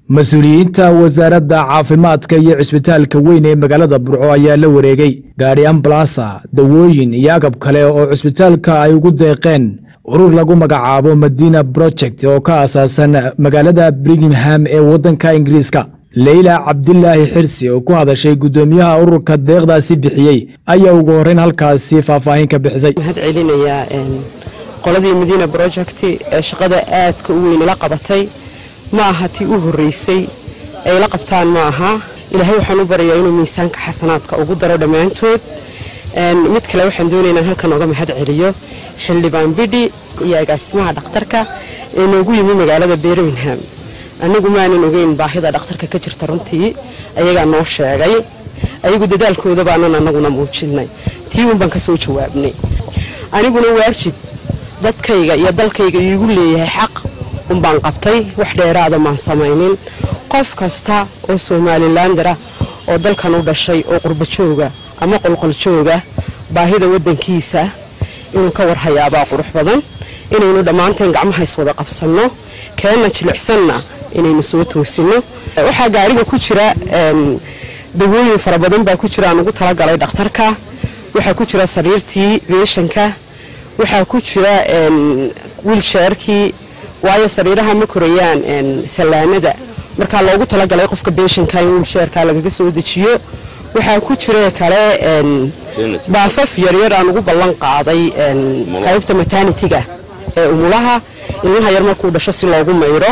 mas-uuliyiinta wasaaradda caafimaadka iyo cisbitaalka weyn ee magaalada burco ayaa la wareegay gaadhi ambalasa dawooyin iyo agab kale oo cisbitaalka ay ugu deeqeen urur lagu magacaabo madina project oo ka aasaasan magaalada birmingham ee waddanka ingiriiska leyla cabdilaahi xirsi oo ku hadashay guddoomiyaha ururka deeqdaasi bixiyey ayaa ugu horreyn halkaasi faahfaahin ka bixisay mahad celinayaa qoladii madiina project ee shaqada aadka u weyn ila qabatay ma aha tii u horreysay ay la qabtaan ma aha ilaahay waxaan u baryayaa inuu miisaanka xasanaadka ugu daro dhammaantood mid kale waxaan doonaya inaan halkan oga mahad celiyo xildhibaan bidhi iyo agaasimaha dhakhtarka ee noogu yimi magaalada birmingham anigu maanan ogeyn baahida dhakhtarka ka jirta runtii ayagaa noo sheegay ayagu dadaalkooda baanan anaguna muujinay tii un baan ka soo jawaabnay aniguna waajib dadkayga iyo dalkayga iigu leeyahay xaq unbaan qabtay wax dheeraada maan samaynin qof kasta oo somalilandara oo dalkan u dhashay oo qurbajooga ama qolqoljooga baahida wadankiisa inuu ka warhayaabaa qurux badan inaynu dhammaanteen gacmaha iswada qabsanno keenna jilicsanna inaynu soo toosino waxaa gaariga ku jira dawooyin fara badan baa ku jira aan ugu talagalay dhakhtarka waxaa ku jira sariirtii beeshanka waxaa ku jira wiilsheerkii waayo sariiraha ma korayaan sallaanada markaa loogu talagalay qofka beeshanka in wiilsheerka lagaga soo dejiyo waxaa ku jira kale baafaf yaryar aan ugu ballan qaaday qaybta maternitiga ee umulaha ilmaha yar markuu dhasho si loogu maydho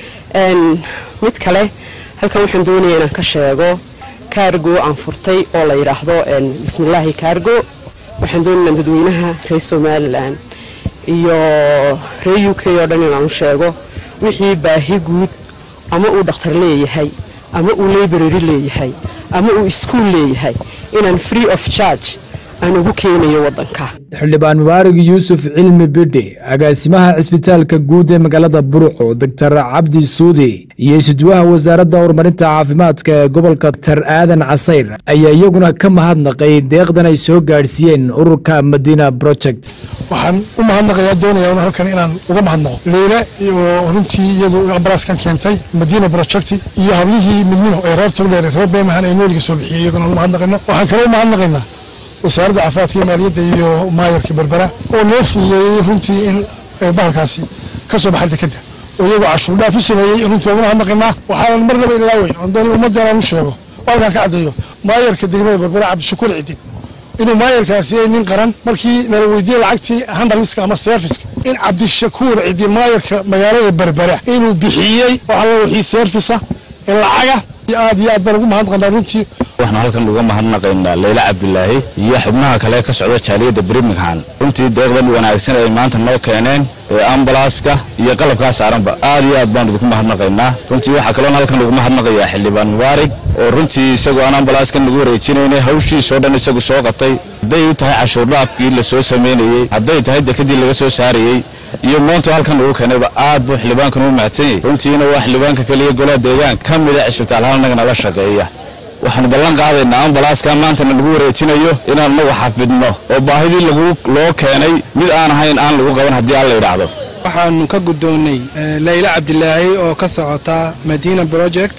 mid kale halkan waxaan doonaya inaan ka sheego kaargo aan furtay oo la yidhaahdo bismillaahi kaargo waxaan doonayna dadweynaha reer somalilan iyo reer u k oo dhan inaan u sheego wixii baahi guud ama uu dhakhtar leeyahay ama uu library leeyahay ama uu iskuol leeyahay inaan free of charge aan ugu keenayo wadanka xildhibaan mubaarig yuusuf cilmi bidhi agaasimaha cisbitaalka guud ee magaalada burco doctor cabdi suudi iyo isudwaha wasaaradda horumarinta caafimaadka ee gobolka dr aadan casayr ayaa iyaguna ka mahadnaqay deeqdan ay soo gaadhsiiyeen ururka madina project waxaan u mahadnaqayaa doonayaa un halkan inaan uga mahadnaqo leyla oo runtii iyadu ambalaaskan keentay madina project iyo hablihii midnimo ee reer togdheer reer beemahan ay nooliga soo bixiyey iyaguna u mahadnaqayno waxaan kaloo u mahadnaqaynaa wasaaradda caafimaadka iyo maaliyadda iyo maayarka berbera oo noo fududeeyey runtii in bahalkaasi ka soo baxay dekeda oo iyagoo cashuurdhaaf u sameeyey runtii waaguna hadnaqaynaa waxaanan marnaba ilaaweyn oon doonay ummaddan aan u sheego oo halkaan ka caddeeyo maayarka degmada berbera cabdishakuur cidin inuu maayarkaasi yahay nin qaran markii nala weydiiyey lacagtii handaliska ama serviska in cabdishakuur cidi maayarka magaalada berbera inuu bixiyey waxaa wixii servisa ee lacaga aad iyo aad baan ugu mahadnaqanaa runtii waxaan halkan uga mahadnaqaynaa leyla cabdilaahi iyo xubnaha kale ka socda jaaliyadda birmingham runtii deeqdan wanaagsan ay maanta noo keeneen ee ambalaaska iyo qalabkaa saaranba aad iyo aad baan idinku mahadnaqaynaa runtii waxaa kaloon halkan ugu mahadnaqayaa xildhibaan mubaarig oo runtii isagoo aan ambalaaskan nagu wareejinaynay hawshiisoo dhan isagu soo qabtay hadday u tahay cashuurdhaafkii la soo samaynayey hadday tahay dekadii laga soo saarayey iyo maanta halkan ugu keenayba aad buu xildhibaankan u mahadsan yahay runtiina waa xildhibaanka keliya golaha deegaanka ka mida cisbitaal halnaga nala shaqeeya waxaanu ballan qaadaynaa ambalaaskan maantana lagu wareejinayo inaan nagu xafidno oo baahidii loo keenay mid aan ahayn aan lagu qaban haddii aan la idhaahdo waxaanu ka guddoonnay leyla cabdilaahi oo ka socota madina project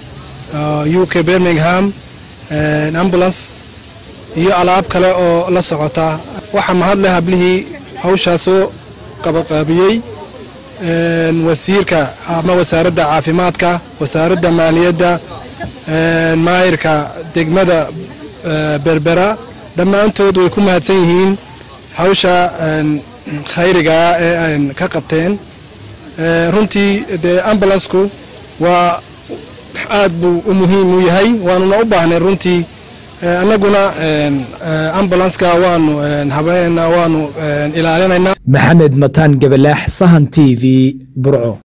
u k birmingham ambulance iyo alaab kale oo la socota waxaa mahadleh hablihii hawshaasoo qabaqaabiyey wasiirka ama wasaaradda caafimaadka wasaaradda maaliyadda maayirka degmada berbera dhammaantood way ku mahadsan yihiin hawsha khayrigaa ee an ka qabteen runtii dee ambulansku waa aad buu u muhiim u yahay waanuna u baahnay runtii annaguna ambulanska waanu habaynaynaa waanu ilaalinaynaa maxamed mataan gabalaax sahan t v burco